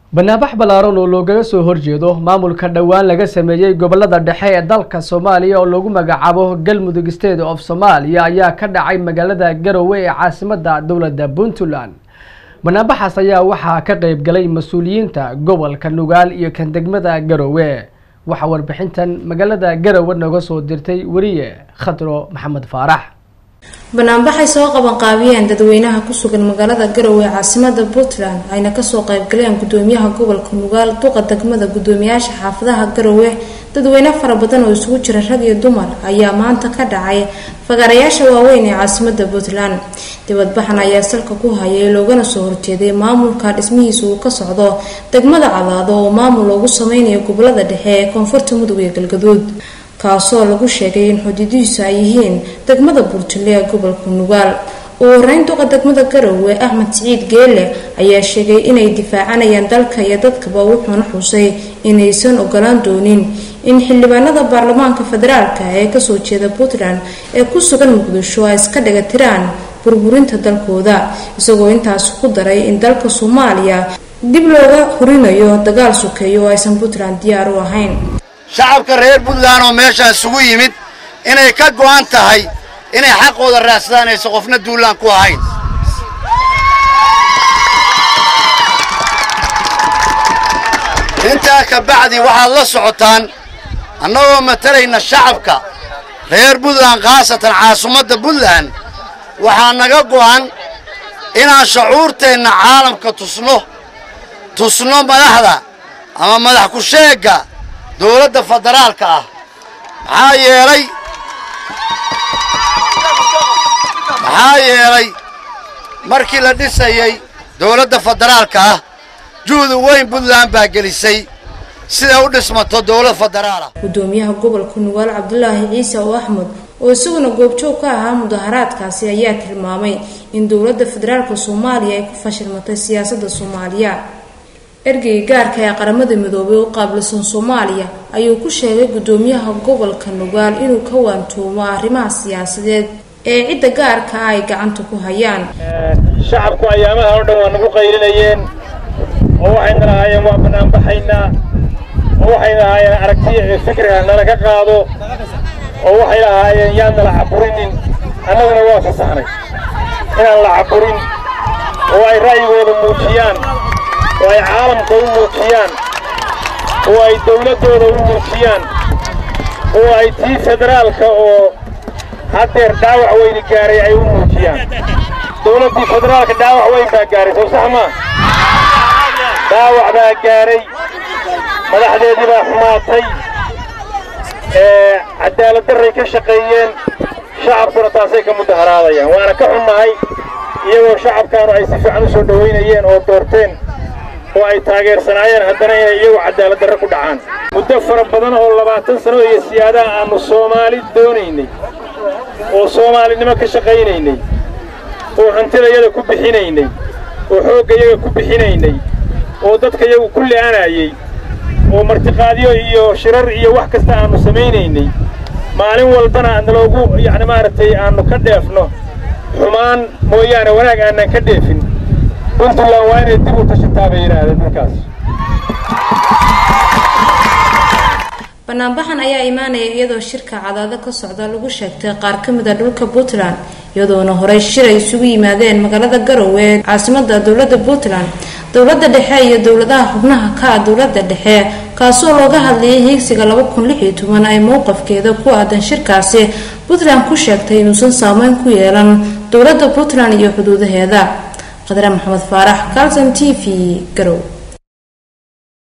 banaabax ballaaran oo loogaga soo horjeedo maamulka dhowaan laga sameeyey gobolada dhexe ee dalka soomaaliya oo lagu magacaabo galmudug state of soomaaliya ayaa ka dhacay magaalada garowe ee caasimada dowladda puntland banaabaxaas ayaa waxaa ka qeyb galay mas-uuliyiinta gobolka nugaal iyo kan degmada garowe waxaa warbixintan magaalada garowe nooga soo dirtay weriye khadro maxamed faarax banaanbaxay soo qabanqaabiyeen dadweynaha ku sugan magaalada garowe ee caasimada puntland ayna kasoo qaybgaleen gudoomiyaha gobolka nugaal duqa degmada gudoomiyaasha xaafadaha garowe dadweyne fara badan oo isugu jira rag iyo dumar ayaa maanta ka dhacay fagaarayaasha waaweyn ee caasimada puntland dibadbaxan ayaa salka ku hayay loogana soo horjeeday maamulka dhismihiisa uu ka socdo degmada cadaado oo maamul loogu sameynayo gobolada dhexe ee koonfurta mudug iyo galgaduud kaasoo lagu sheegay in xuduudihiisu ay yihiin degmada buurtule ee gobolka nugaal ugu horeyn duqa degmada garowe axmed siciid geele ayaa sheegay inay difaacanayaan dalka iyo dadkaba wuxuuna xusay inaysan ogolaan doonin in xildhibaanada baarlamaanka federaalka ee kasoo jeeda puntland ee ku sugan muqdisho ay iska dhiga tiraan burburinta dalkooda isagoo intaas ku daray in dalka soomaaliya dib looga hurinayo dagaal sokeeyo oo aysan puntland diyaar u ahayn shacabka reer puntland oo meeshaan isugu yimid inay ka go'an tahay inay xaqooda raadsadaan aysan qofna duulaan ku ahayn intaa ka bacdi waxaad la socotaan annagoo matalayna shacabka reer puntland khaasatan caasimadda puntland waxaa naga go'an inaan shucuurteenna caalamka tusno tusno madaxda ama madax ku-sheegga dowladda federaalka ah maxaa yeelay maxaa yeelay markii la dhisayay dowladda federaalka ah juhdu weyn puntland baa gelisay siday u dhismato dowlad federaal ah gudoomiyaha gobolka nugaal cabdulaahi ciise oo axmed oo isaguna goobjoog ka ahaa mudaharaadkaasi ayaa tilmaamay in dowladda federaalka soomaaliya ay ku fashilmatay siyaasadda soomaaliya ergeyga gaarka ee qaramada midoobay u qaabilsan soomaaliya ayuu ku sheegay gudoomiyaha gobolka nugaal inuu ka waantoomo arrimaha siyaasadeed ee cidda gaarka ah ay gacanta ku hayaan shacabku ayaamaha oo dhan waa nagu qaylinayeen oo waxayna lahaayeen waa banaanbaxaynaa oo waxay lahaayeen aragtiya ee fikriga nala ka qaado oo waxay lahaayeen yaan nala caburinin annaguna waa fasaxnay inaan la caburin oo ay ra'yigooda muujiyaan oo ay caalamka u muujiyaan oo ay dawladdooda u muujiyaan oo ay tii federaalka oo haddeer dhaawac weyni gaaray ay u muujiyaan dawladdii federaalka dhaawac weyn baa gaaray sow sax maa dhaawac baa gaaray madaxdeedii baa xumaatay ee cadaalad darray ka shaqeeyeen shacabkuna taasay ka mudaharaadayaan waana ka xunnahay iyagoo shacabkaanu ay si fiican u soo dhowaynayeen oo doorteen oo ay taageersanaayeen haddana inay iyagu cadaalad darre ku dhacaan muddo fara badan oo labaatan sano iyo siyaadaha aannu soomaali doonaynay oo soomaalinimo ka shaqaynaynay oo hantidayada ku bixinaynay oo xooggayaga ku bixinaynay oo dadkayagu ku li'anayay oo martiqaadyo iyo shirar iyo wax kasta aannu samaynaynay maalin walbana naloogu yacni maaragtay aannu ka dheefno xumaan mooyaane wanaag aanan ka dheefin puntland waa inay dib u tashataa bay yidhaahdeen markaas banaanbaxan ayaa imaanaya iyadoo shirka cadaado ka socda lagu sheegtay qaar ka mid a dhulka puntland iyadoona horey shir ay isugu yimaadeen magaalada garowe ee caasimada dowladda puntland dowladda dhexe iyo dowladaha xubnaha ka ah dowladda dhexe kaasoo looga hadlayay hiigsiga laba kun lix iyo toban ay mowqafkeeda ku aadan shirkaasi puntland ku sheegtay inuusan saameyn ku yeelan dowladda puntland iyo xuduudaheeda qadre maxamed faarax calson t v garow